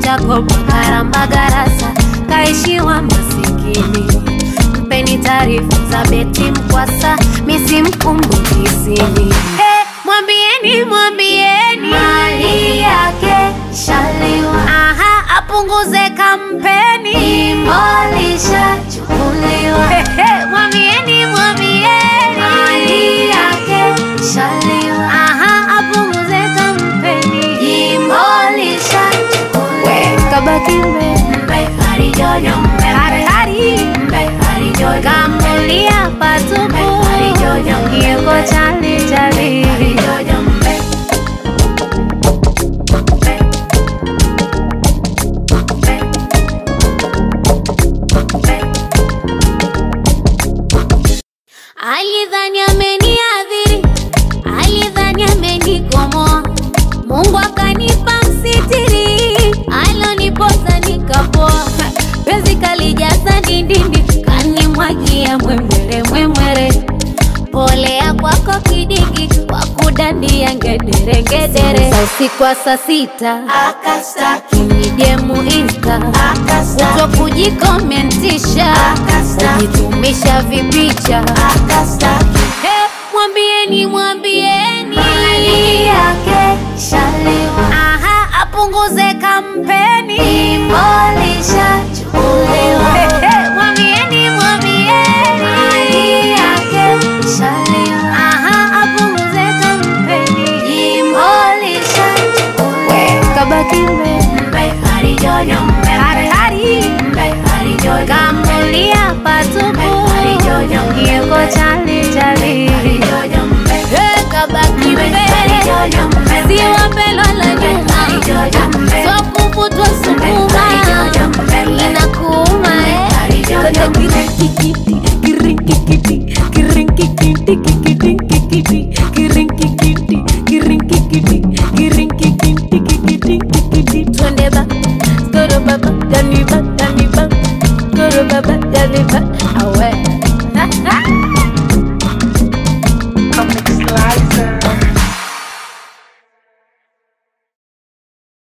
shakopa karamba garasa kaishiwa masikini mpeni taarifa za beti mkwasa misimkumbukisini hey, mwambieni mwambieni Mali yake shaliwa, aha apunguze kampeni jimbo lishachukuliwa. Hey, mwambieni mwambieni Mali yake shaliwa, aha apunguze kampeni jimbo lishachukuliwa. kabaki mbe Mbe harijojo mbe hatari mbe harijojo kamulia patupu yuko chali chali harijojo mbe alidhani ameniadhiri alidhani amenikomoa mungu akanipa msitiri alonipoza nikapoa penzi kalijaza dindindi kanimwagia mwemwere mwemwere polea kwako kidigi wakudandia ngedere ngedere Sa usiku wa saa sita akastaki nijemu insta akastaki kuto kujikomentisha Akastaki. kujitumisha vipicha akastaki Hey, mwambieni mwambieni Mali yake shaliwa, aha apunguze kam